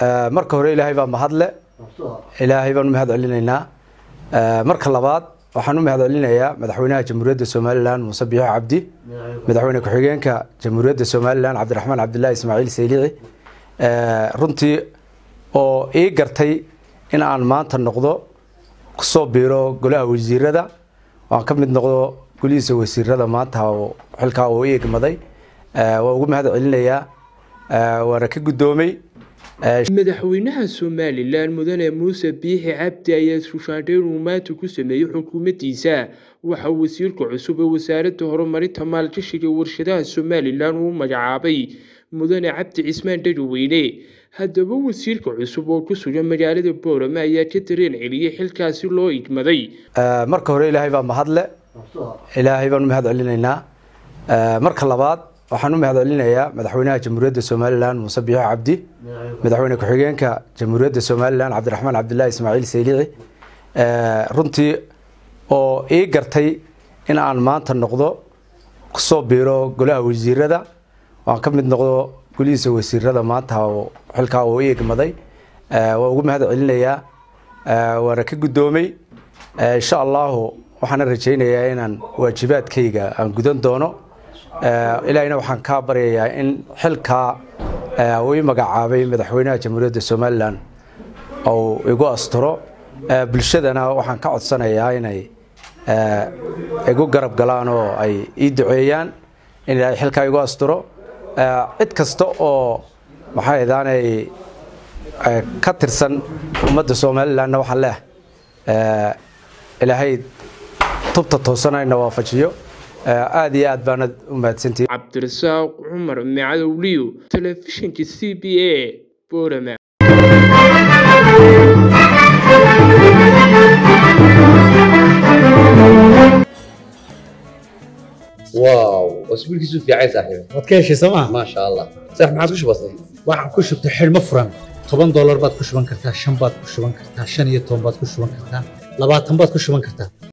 marka hore ilaahay baa mahadle ilaahay baan u mahad celinaynaa marka labaad waxaan u mahad celinayaa madaxweynaha jamhuuriyadda somalilan muuse biixo cabdi madaxweyne ku-xigeenka jamhuuriyadda somalilan cabdiraxmaan cabdilaahi ismaaciil saylici runtii oo ii gartay in aan maanta noqdo kusoo biiro golaha wasiirada aan ka mid noqdo golihiisa wasiirada maanta xilkaa uu i egmaday waa ugu mahad celinayaa waana ka guddoomay madaxweynaha somalilan mudane muuse biixi cabdi ayaa sushaandheyn uu maanta ku sameeyey xukuumaddiisa waxa wasiirka cusub ee wasaaradda horumarinta maalgashiga warshadaha somalilan uu magacaabay mudane cabdi cismaan dhadoweyne haddaba wasiirka cusub oo ku sugan magaalada boorame ayaa ka dareen celiyey xilkaasi loo igmaday marka hore ilaahay baa mahadle ilaahay baan u mahad celinaynaa marka labaad waxaan u mahad celinayaa madaxweynaha jamhuuriyadda somalilan muuse biixo cabdi madaxweyne ku-xigeenka jamhuuriyadda somalilan cabdiraxmaan cabdilaahi ismaaciil saylici runtii oo ii gartay in aan maanta noqdo kusoo biiro golaha wasiirada aan ka mid noqdo golihiisa wasiirada maanta xilkaa uu i egmaday waa ugu mahad celinayaa waana ka guddoomay insha allahu waxaana rajaynayaa inaan waajibaadkayga aan gudan doono ilaahina waxaan kaa baryayaa in xilkaa uu i magacaabay madaxweynaha jamhuuriyadda somalilan uu igu asturo bulshadana waxaan ka codsanayaa inay igu garab galaan oo ay ii duceeyaan in ilaahay xilkaa igu asturo cid kasta oo maxay daanay ka tirsan ummadda somalilanna waxaan leeh ilaahay tubta toosanayna waafajiyo aada iyo aad baana u mahadsantihi cabdirasaaq cumar macadowliyo telefishinka c b a boorama واو اسبوع كيسو في عايز صاحبي waad ka heshay sooma ما شاء الله صح ما عاد وش بصي waxaan ku shubtay xidhmo furan toban doolar baad ku shuban kartaa shan baad ku shuban kartaa shan iyo toban baad ku shuban kartaa labaatan baad ku shuban kartaa